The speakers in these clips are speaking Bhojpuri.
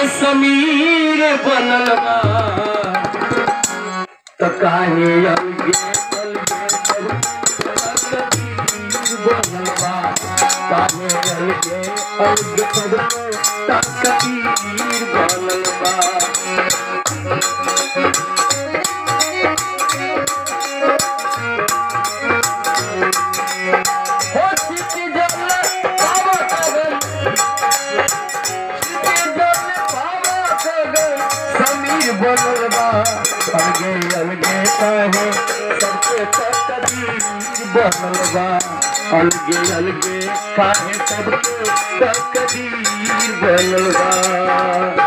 समीर बनल बा त काहे अलगे अलगे सब तकदीर बनल बा काहे अलगे अलगे सब तकदीर बनल बा हो सिटी जल बाबा कगन सिटी जल बाबा कगन समीर बनल बा अलगे अलगे काहे सबके तकदीर बनल बा अलगे अलगे काहे सबके तकदीर बनल बा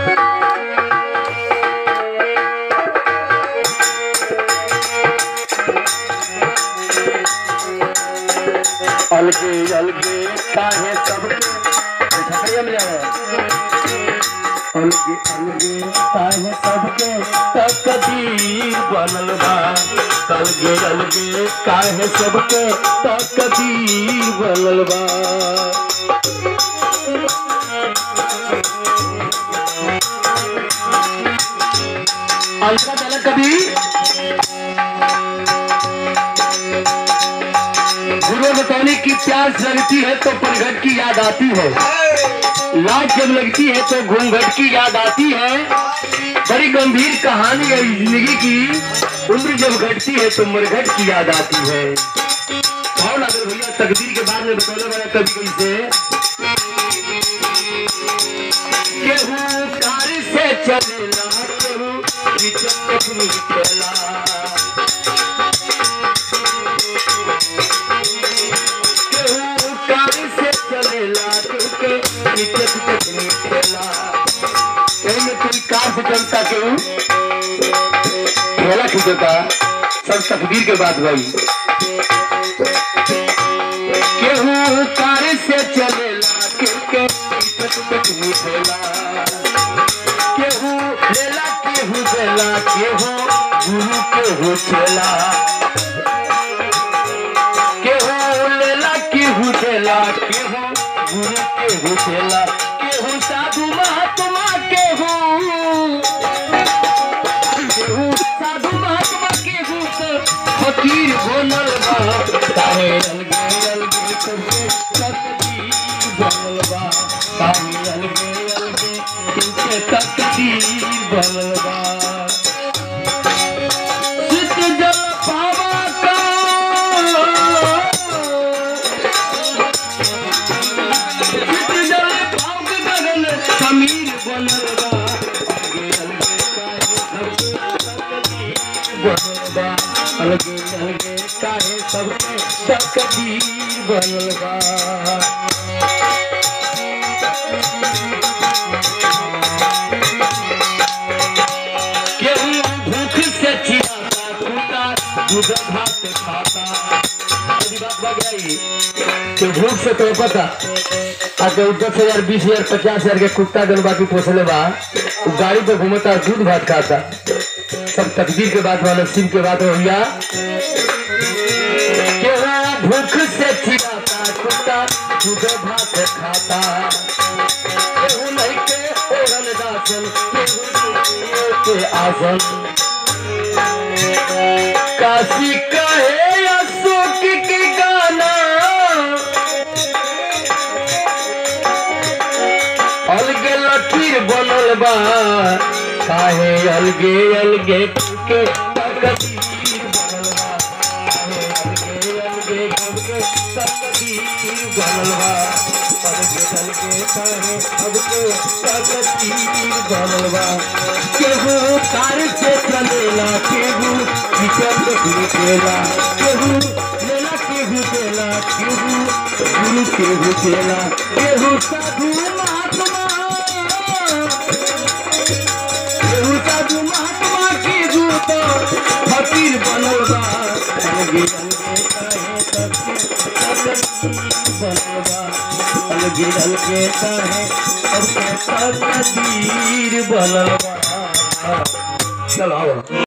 अलगे अलगे काहे सबके छपड़िया में जाओ अलगे अलगे काहे सबके तकदीर बनल बा अलगे अलगे काहे सबके तकदीर बनल बा अलका चला कभी गुरु बताने की प्यास लगती है तो पनघट की याद आती है लाज जब लगती है तो घूंघट की याद आती है बड़ी गंभीर कहानी है इस जिंदगी की उम्र जब घटती है तो मरघट की याद आती है कौन अगर भैया तकदीर के बाद में बतौले वाला कभी कैसे केहू कार से चलेला केहू रिचक में चला केहू कार से चलेला क्योंकि नीचे तक निकला में कोई कार से चलता केहू ठेला खींचता सब तकदीर के बात भाई केहू कार से चलेला क्योंकि नीचे तक निकला केहू लेला केहू देला केहू गुरु केहू चला केहू लेला केहू देला केहू गुरु केहू देला केहू साधु महात्मा केहू केहू साधु महात्मा केहू तो फकीर बनल बा काहे अलगे अलगे करके तकदीर बनल बा काहे अलगे अलगे करके तकदीर बनल बा चित जल पावा का चित जल पाव के गगन समीर बनल बा अलगे अलगे काहे सबके तकदीर बनल बा केहू भूख से चिराता कुत्ता दूध भात खाता यदि बात भाग आई कि भूख से तो पता आके उ दस हजार बीस हजार पचास हजार के कुत्ता जन बाकी पोसले बा उ गाड़ी पे घूमता दूध भात खाता सब तकदीर के बात बा नसीब के बात हो भैया केहू भूख से चिराता कुत्ता दूध भात खाता केहू नहीं के ओढ़न दासन केहू दुनिया के आसन काशी कहे अशोक के गाना अलगे लकीर बनल बा काहे अलगे अलगे के तकदीर बनल बा काहे अलगे अलगे के तकदीर बनल बा अलगे अलगे काहे अलगे तकदीर बनल बा केहू कार से चलेला केहू विचल निकलेला केहू लेला केहू देला केहू गुरु केहू देला केहू साधु महात्मा केहू साधु महात्मा केहू तो फकीर बनल बा अलगे अलगे काहे सबके तकदीर बनल बा अलगे अलगे काहे सबके तकदीर बनल बा चलो आओ